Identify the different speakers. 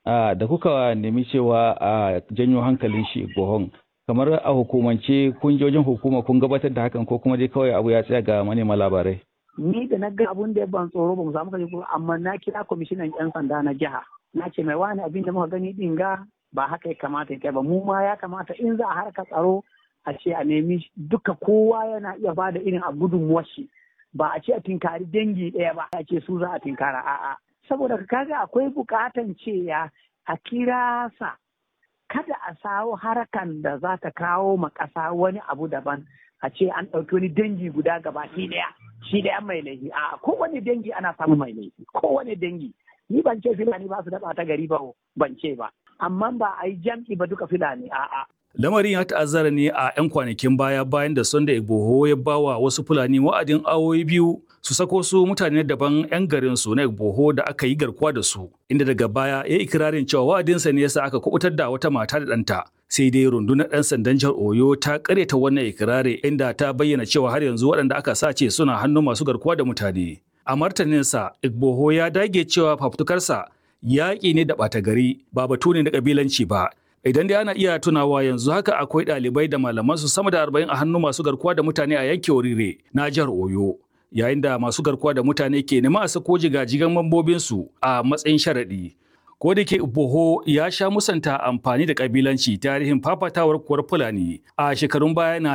Speaker 1: da kuka nemi cewa a janyo hankalin shi Igbohon kamar a hukumance kun je wajen hukuma kun gabatar da hakan ko kuma dai kawai abu ya tsaya ga manema labarai.
Speaker 2: Ni da na ga abun da ya ban tsoro ba mu samu kaje amma na kira kwamishinan 'yan sanda na jiha. Na ce mai wani abin da muka gani din ga ba haka ya kamata ya kai ba mu ma ya kamata in za a harka tsaro a ce a nemi duka kowa yana iya ba da irin a gudunmuwar shi ba a ce a tinkari dangi ɗaya ba a ce su za a tinkara a'a saboda kaga akwai bukatan cewa a kira sa kada a sawo harakan da za ta kawo ma ƙasa wani abu daban a ce an ɗauki wani dangi guda gaba shi ɗaya shi ɗaya mai laifi a kowane dangi ana samun mai laifi kowane dangi ni ban ce filani ba su da ta gari ba ban ce ba amma ba a yi jam'i ba duka filani a'a
Speaker 3: Lamarin ya ta'azzara ne a 'yan kwanakin baya bayan da Sunday Igboho ya bawa wasu Fulani wa'adin awoyi biyu su sako su mutane daban 'yan garin su na Igboho da aka yi garkuwa da su, inda daga baya ya ikirarin cewa wa'adinsa ne yasa aka kubutar da wata mata da ɗanta. Sai dai rundunar 'yan sandan jihar Oyo ta karyata wannan ikirari inda ta bayyana cewa har yanzu waɗanda aka sace suna hannun masu garkuwa da mutane. A martaninsa, Igboho ya dage cewa fafutukarsa yaƙi ne da ɓata gari ba batu ne na ƙabilanci ba. Idan dai ana iya tunawa yanzu haka akwai ɗalibai da malaman su sama da arba'in a hannun masu garkuwa da mutane a yankin Orire na jihar Oyo. Yayin da masu garkuwa da mutane ke nema a sako jigajigan mambobinsu a matsayin sharaɗi. Ko da ke Boho ya sha musanta amfani da ƙabilanci tarihin fafatawar kuwar Fulani a shekarun baya na